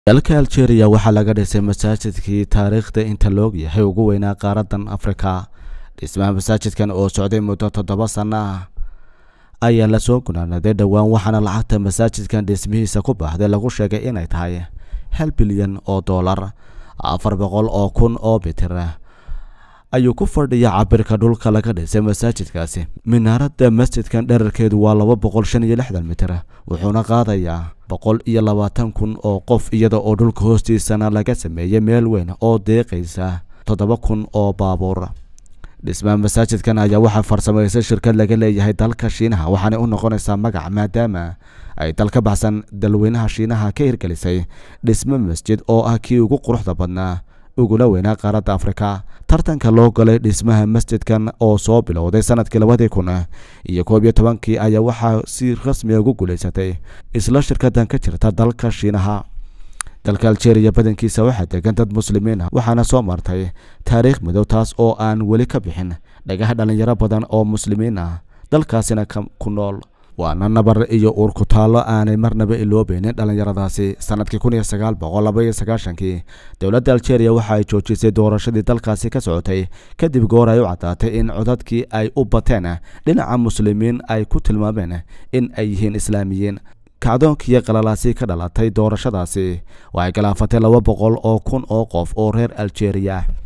dalka algeria waxaa laga dhisay masaajidkii taariikhda inta loog yahay ugu weynaa qaaradan afrika dhismaha masaajidkan oo socday muddo toddoba sanno ah ayaa lasoo gunaanaday dhowaan waxaana lacagta masaajidkan dhismihiisa ku baxday lagu sheegay inay tahay hal bilyan oo dollar afar boqol oo kun oo bitir ayuu ku fadhiya cabirka dhulka laga dhisay masaajidkaasi minaarada masjidkan dherarkeedu waa laba boqol shan iyo lixdan mitir wuxuuna qaadayaa boqol iyo labaatan kun oo qof iyada oo dhulka hoostiisana laga sameeyey meel weyn oo deeqaysa toddoba kun oo baabuur dhismaha masaajidkan ayaa waxaa farsamaysay shirkad laga leeyahay dalka shiinaha waxaanay u noqonaysaa magac maadaama ay dal ka baxsan dalweynaha shiinaha ka hirgelisay dhismo masjid oo ah kii ugu quruxda badnaa uguna weynaa qaaradda afrika tartanka loo galay dhismaha masjidkan oo soo bilowday sanadkii labadii kun iyo koob iyo tobankii ayaa waxaa si rasmiga ugu guulaysatay isla shirkadan ka jirta dalka shiinaha dalka algeria badankiisa waxaa degan dad muslimiin ah waxaana soo martay taariikh midow taas oo aan weli ka bixin dhagaha dhalinyaro badan oo muslimiin ah dalkaasina ku nool waana nabar iyo uur ku taallo aanay marnaba iloobeynin dhallinyaradaasi sanadkii kun iyo sagaal boqol laba iyo sagaashankii dowladda algeria waxa ay joojisay doorashadii dalkaasi ka socotay kadib goor ay u caddaatay in codadkii ay u bateen dhinaca muslimiin ay ku tilmaameen in ay yihiin islaamiyiin kacdoonkii qalalaasi ka dhalatay doorashadaasi waxay galaafatay laba boqol oo kun oo qof oo reer algeria